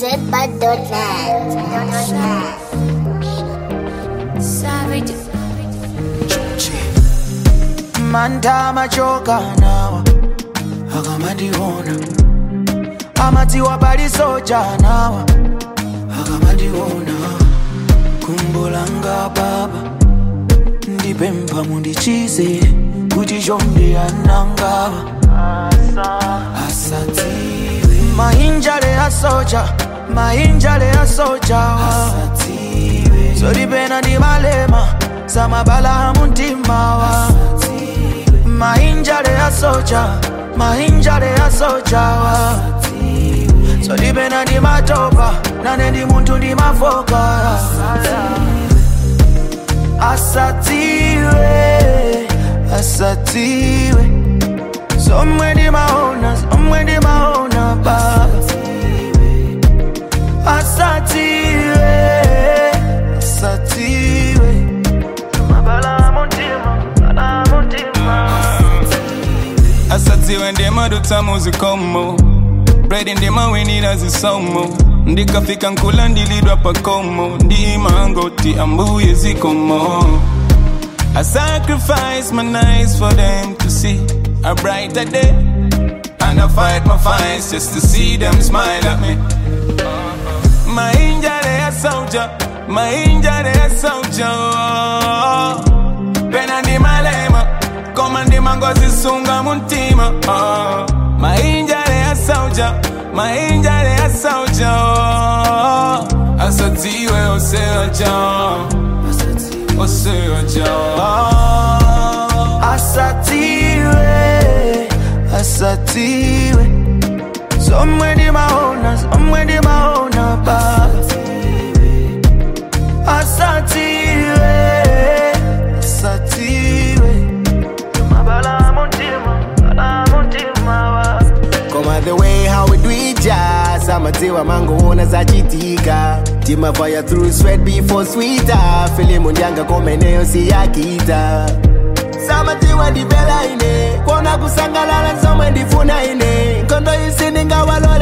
ZBud.net. Savage. manda machoka nawa akamandiona amatiwa pali soja nawa akamandiona kumbolanga baba ndipempha mundichize kuti chonde anangawa asatiwe mainjale asoja mainjale asojawa asatiwe zolipena ndi malema samabala muntimawa mainjale asoja mainjale asojawa zolipena ndi matopa nane ndi munthu ndi mafoka asatiwe asatiwe somwe ndimaona somwe ndimaona baba asatiwe asatiwe mabala muntima bala muntima asatiwe ndimadutsa muzikomo bredi ndimawinira zisomo ndikafika nkula ndilidwa pakomo ndimangoti ambuye zikomo I sacrifice my nights for them to see a brighter day And I fight my fights just to see them smile at me My injury a soldier, my injury a soldier Pena ndi malema, koma ndi mangozi sunga muntima oh. My injury a soldier, my injury a soldier Asatiwe oseoja, oseoja asatiwe asatiwe somwe ndimaona somwe ndimaona baba asatiwe asatiwe mabala muntima bala muntima wa Koma the way how we do it jazz amatiwa mangoona zachitika timafaya through sweat before sweeter filimu ndyanga komeneyo siyakita samatiwa ndipela ine kuona kusangalala somwe ndifuna ine nkondo isi ndingawalo